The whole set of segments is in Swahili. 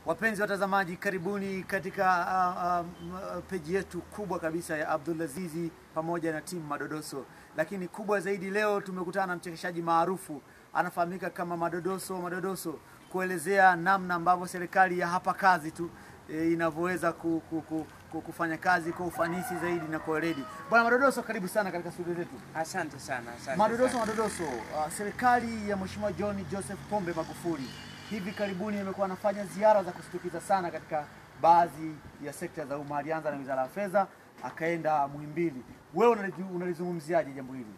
Wapenzi watazamaji, karibuni katika uh, uh, peji yetu kubwa kabisa ya Abdulazizi pamoja na timu Madodoso. Lakini kubwa zaidi, leo tumekutana na mchekeshaji maarufu anafahamika kama Madodoso Madodoso, kuelezea namna ambavyo serikali ya hapa kazi tu e, inavyoweza ku, ku, ku, ku, kufanya kazi kwa ufanisi zaidi na kwa weledi. Bwana Madodoso, karibu sana katika studio zetu. Asante sana, asante Madodoso sana. Madodoso, uh, serikali ya Mheshimiwa John Joseph Pombe Magufuli hivi karibuni imekuwa anafanya ziara za kushtukiza sana katika baadhi ya sekta za umma. Alianza na wizara ya fedha akaenda Muhimbili. Wewe unali- unalizungumziaje jambo hili?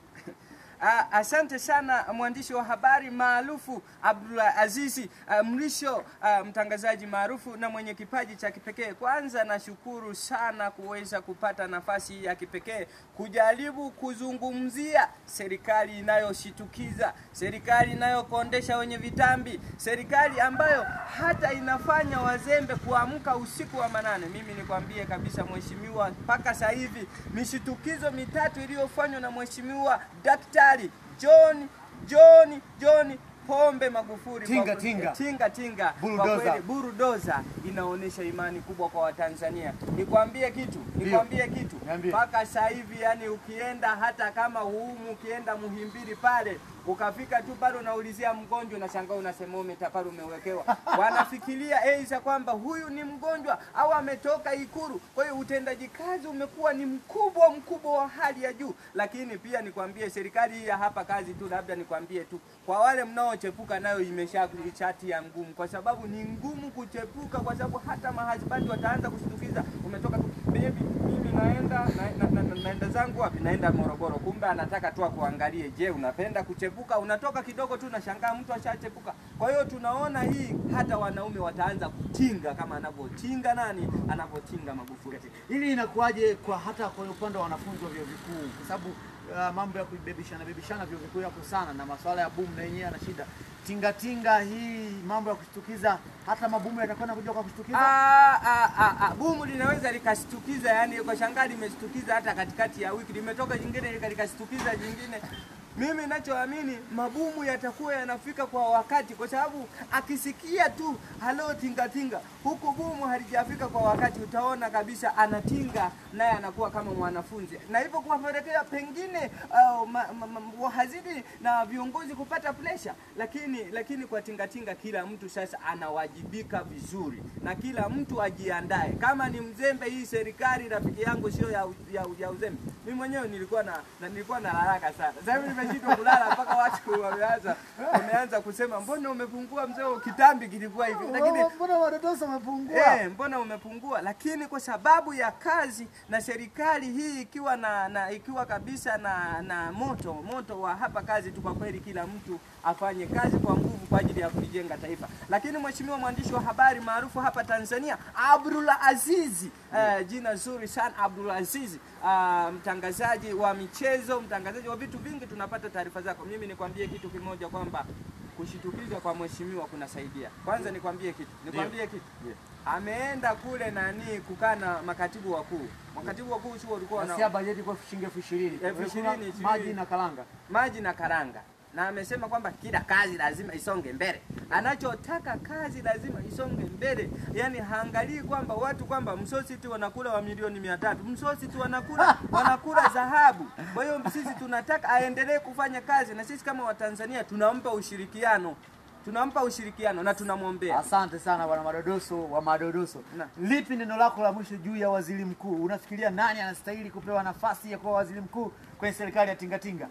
Ah, asante sana mwandishi wa habari maarufu Abdullah Azizi ah, Mrisho, ah, mtangazaji maarufu na mwenye kipaji cha kipekee. Kwanza nashukuru sana kuweza kupata nafasi hii ya kipekee kujaribu kuzungumzia serikali inayoshitukiza, serikali inayokondesha wenye vitambi, serikali ambayo hata inafanya wazembe kuamka usiku wa manane. Mimi nikwambie kabisa mheshimiwa, mpaka sasa hivi mishitukizo mitatu iliyofanywa na mheshimiwa Daktari John John John Pombe Magufuli Tinga, kwa- tinga. tinga tinga kwa Bulldozer. kweli burudoza inaonyesha imani kubwa kwa Watanzania. Nikwambie kitu, nikwambie kitu Niambie. mpaka sasa hivi, yani ukienda hata kama huumu, ukienda Muhimbili pale ukafika tu pale unaulizia mgonjwa, unashangaa unasema umeta pale umewekewa, wanafikiria aidha kwamba huyu ni mgonjwa au ametoka Ikulu. Kwa hiyo utendaji kazi umekuwa ni mkubwa mkubwa wa hali ya juu, lakini pia nikwambie serikali hii ya hapa kazi tu, labda nikwambie tu kwa wale mnaochepuka nayo imesha chati ya ngumu, kwa sababu ni ngumu kuchepuka, kwa sababu hata mahasbandi wataanza kushtukiza, umetoka tu baby, mimi naenda na, na, na, naenda zangu wapi? Naenda Morogoro. Kumbe anataka tu akuangalie, je, unapenda kuchepuka? Unatoka kidogo tu nashangaa mtu ashachepuka. Kwa hiyo tunaona hii, hata wanaume wataanza kutinga kama anavyotinga nani, anavyotinga Magufuli. Hili inakuwaje kwa hata kwa upande wa wanafunzi wa vyuo vikuu, kwa sababu uh, mambo ya kubebishana bebishana vyuo vikuu yako sana, na masuala ya boom na yenyewe yana shida. Tinga tinga hii mambo ya kushtukiza, hata mabomu yatakwenda kuja kwa kushtukiza. Ah, ah, ah, ah. Bumu linaweza likashtukiza, yani ukashangaa limeshtukiza hata katikati ya wiki, limetoka jingine lika- likashtukiza jingine. Mimi ninachoamini mabumu yatakuwa yanafika kwa wakati, kwa sababu akisikia tu halo tinga tinga, huku bumu halijafika kwa wakati, utaona kabisa anatinga naye anakuwa kama mwanafunzi, na hivyo kuwapelekea pengine uh, ma, ma, ma, wahazidi na viongozi kupata presha, lakini lakini kwa tingatinga kila mtu sasa anawajibika vizuri, na kila mtu ajiandae. Kama ni mzembe, hii serikali rafiki yangu sio ya, ya, ya uzembe. Mimi mwenyewe nilikuwa na, na nilikuwa na haraka sana. Sasa hivi nimeshindwa kulala mpaka watu wameanza wameanza kusema mbona umepungua mzee, kitambi kilikuwa hivi, lakini Mbona Madodoso amepungua? Eh, mbona umepungua? Lakini kwa sababu ya kazi na serikali hii ikiwa na, na ikiwa kabisa na, na moto moto wa hapa kazi tu, kwa kweli kila mtu afanye kazi kwa nguvu kwa ajili ya kulijenga taifa. Lakini mheshimiwa mwandishi wa habari maarufu hapa Tanzania Abdullah Azizi, eh, jina zuri sana Abdullah Azizi, ah, mtangazaji wa michezo, mtangazaji wa vitu vingi, tunapata taarifa zako. Mimi nikwambie kitu kimoja kwamba kushitukiza kwa mheshimiwa kunasaidia. Kwanza nikwambie kitu, nikwambie kitu ameenda kule nani kukaa na makatibu wakuu. Makatibu wakuu sio walikuwa Nasia na bajeti kwa shilingi elfu ishirini Elfu Kuna ishirini, ishirini. maji na karanga. maji na karanga, na amesema kwamba kila kazi lazima isonge mbele. Anachotaka kazi lazima isonge mbele, yani haangalii kwamba watu kwamba msosi tu wanakula wa milioni mia tatu msosi tu wanakula wanakula dhahabu. Kwa hiyo sisi tunataka aendelee kufanya kazi, na sisi kama Watanzania tunampa ushirikiano, tunampa ushirikiano na tunamwombea. Asante sana bwana Madodoso wa Madodoso. Na. Lipi neno lako la mwisho juu ya waziri mkuu? Unafikiria nani anastahili kupewa nafasi ya kuwa waziri mkuu kwenye serikali ya tingatinga?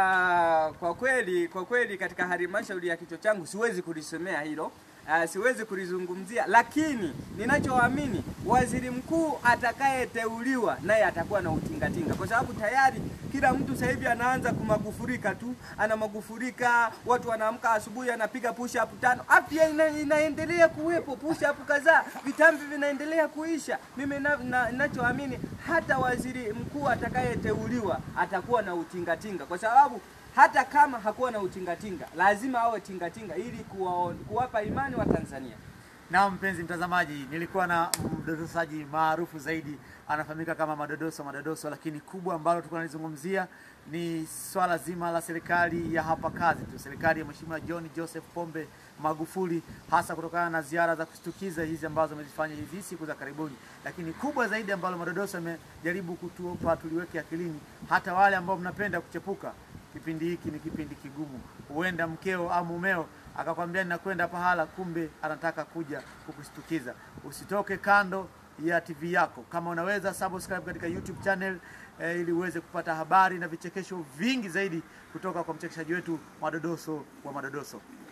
Ah, kwa kweli kwa kweli katika halmashauri ya kichwa changu siwezi kulisemea hilo. Ah, siwezi kulizungumzia, lakini ninachoamini waziri mkuu atakayeteuliwa naye atakuwa na utingatinga, kwa sababu tayari kila mtu sasa hivi anaanza kumagufurika tu, ana magufurika. Watu wanaamka asubuhi, anapiga push up tano, afya ina, inaendelea kuwepo, push up kadhaa, vitambi vinaendelea kuisha. Mimi na- na- ninachoamini hata waziri mkuu atakayeteuliwa atakuwa na utingatinga, kwa sababu hata kama hakuwa na utingatinga lazima awe tingatinga ili kuwa, kuwapa imani wa Tanzania. Na mpenzi mtazamaji, nilikuwa na mdodosaji maarufu zaidi anafahamika kama Madodoso Madodoso, lakini kubwa ambalo tulikuwa tunalizungumzia ni swala zima la serikali ya hapa kazi tu, serikali ya Mheshimiwa John Joseph Pombe Magufuli, hasa kutokana na ziara za kushtukiza hizi ambazo amezifanya hizi siku za karibuni. Lakini kubwa zaidi ambalo Madodoso amejaribu kutupa tuliweke akilini, hata wale ambao mnapenda kuchepuka, kipindi hiki ni kipindi kigumu. Huenda mkeo au mumeo akakwambia ninakwenda pahala, kumbe anataka kuja kukushtukiza. Usitoke kando ya TV yako. Kama unaweza subscribe katika YouTube channel eh, ili uweze kupata habari na vichekesho vingi zaidi kutoka kwa mchekeshaji wetu Madodoso wa Madodoso.